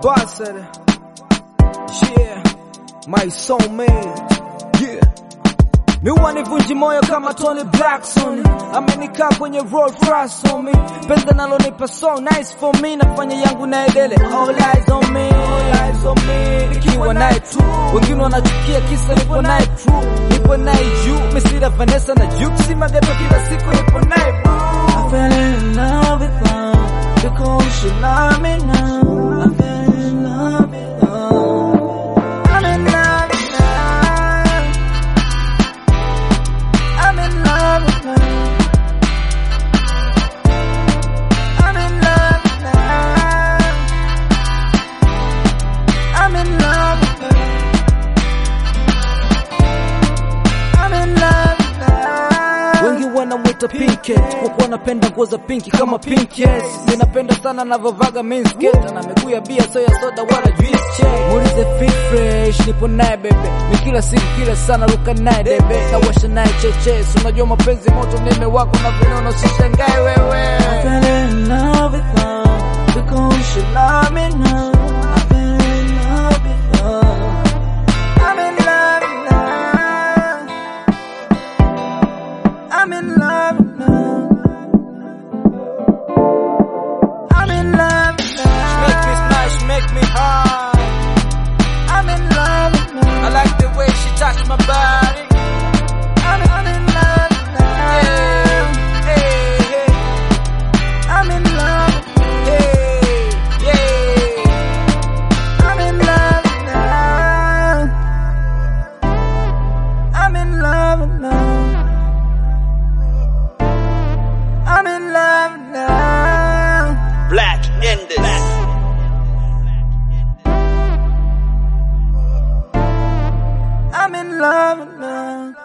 ambassador. Yeah, my soulmate. Yeah. Miwa nivunji moyo kama Tony Blackson amenikaa kwenye roll fast on me pesa nalonipa so nice for me nafanya yangu na edele all eyes on me all eyes on me nikiwa naye tu wengine wanachukia kisa nipo naye true nipo naye juu misira Vanessa na Juke si mageto kila siku nipo naye boo I fell in love with love because she love me now. I fell in love with love. I'm in love with love. I'm in love with love. I'm in love with love. I'm in love with love. I'm in love with love. wengi wanamwita pinkett kwa kuwa napenda nguo za pinki kama pinkett ninapenda sana navyovaga minsket na miguu ya bia so ya soda wala juice check muulize fit fresh nipo naye bebe mi kila siku kila sana ruka naye debe na washa naye cheches unajua mapenzi moto neme wako na vinono usishangae wewe I fell in love with love because she love me now. I fell in love with love. I'm in love with love. I'm in love with love. I'm in love with make me love. smash make me high I'm in love with love. I like the way she touch my body I'm, I'm in love with love. hey hey I'm in love with hey yeah I'm in love with love. I'm in love with love. I'm in love with love. Black Enders. I'm in love with love.